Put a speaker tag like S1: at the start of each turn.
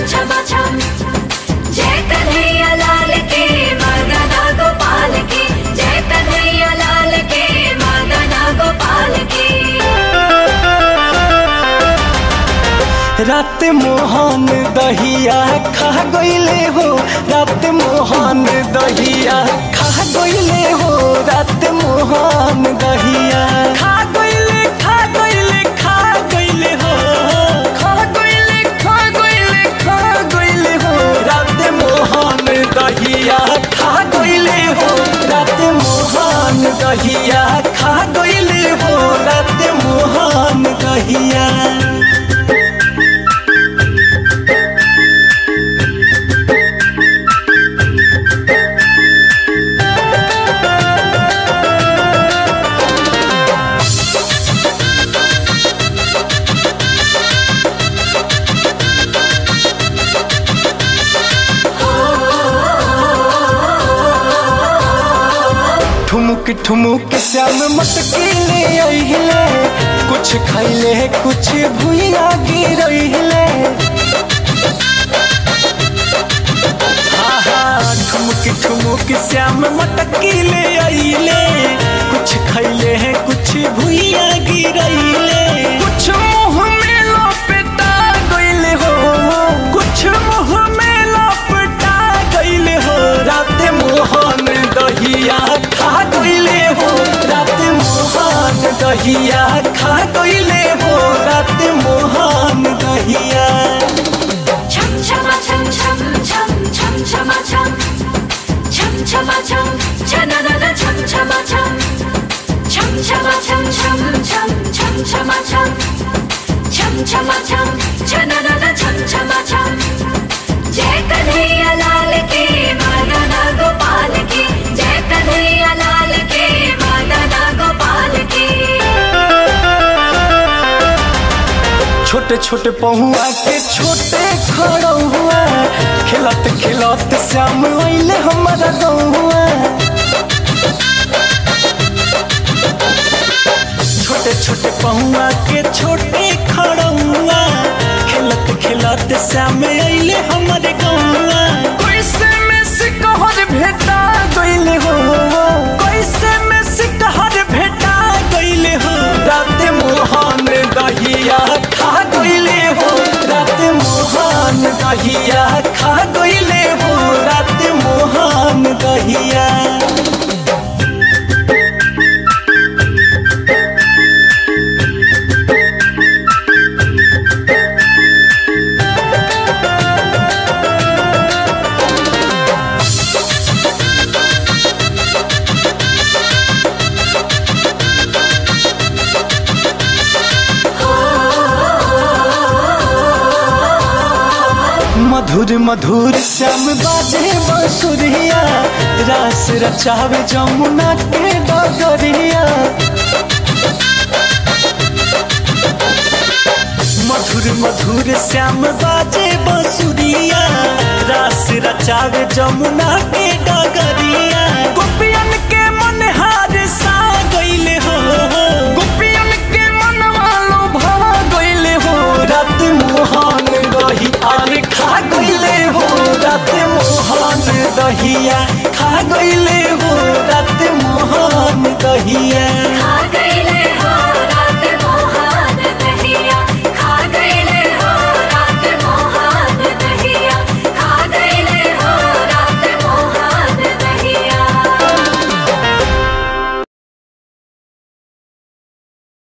S1: छमा छम जय कन्हैया लाल की मदना गोपाल की जय कन्हैया लाल की मदना गोपाल की
S2: रात मोहन दहिया खा गईले हो रात मोहन दहिया खा गईले हो रात मोहन दहिया खा गईले खा गईले खा गईले हो खा गईले खा गईले खा गईले हो रात मोहन दहिया खा गईले हो रात मोहन दहिया खा गईले हो रात मोहन दहिया ठुमुक ठुमुक श्याम मटकी ले अइले कुछ खैले कुछ भुइया गिरइले हाँ हाँ ठुमुक ठुमुक श्याम मटकी ले अइले कुछ खैले कुछ भुइया गिरइले कुछ मुंह में लपेटा गइले हो कुछ मुंह में लपेटा गइले हो रात मोहन दहिया खा गइले हो रात मोहन दहिया खा गइले हो रात मोहन दहिया
S1: छम छमा छम छम छम छम छमा छम छम छमा छम छननन छम छमा छम छम छमा छम छम छम छम छमा छम छम छमा छम छननन छम छमा छम जय कन्हैया लाल की मदना गोपाल की जय कन्हैया लाल की मदना गोपाल की
S2: छोटे छोटे पहुआ के छोटे खड़ौआ खेलत खेलत श्याम अइले हमारा गौआ छोटे छोटे पहुआ के छोटे खड़ौआ खेलत खेलत श्याम अइले हमारे गौआ कैसे में सिकहर भेटा गइले हो कैसे में सिकहर भेटा गइले हो रात मोहन दहिया खा गइले हो रात मोहन दहिया खा गइले हो रात मोहन दहिया मधुर मधुर श्याम बाजे बंसुरिया रास रचावे जमुना के डगरिया मधुर मधुर श्याम बाजे बंसुरिया रास रचावे जमुना के डगरिया गोपियन के मन हार सा गइले हो गोपियन के मन वालो भा गइले हो रात मोहन रही अरे खा गइले हो रात मोहन दहिया खा गइले हो रात मोहन दहिया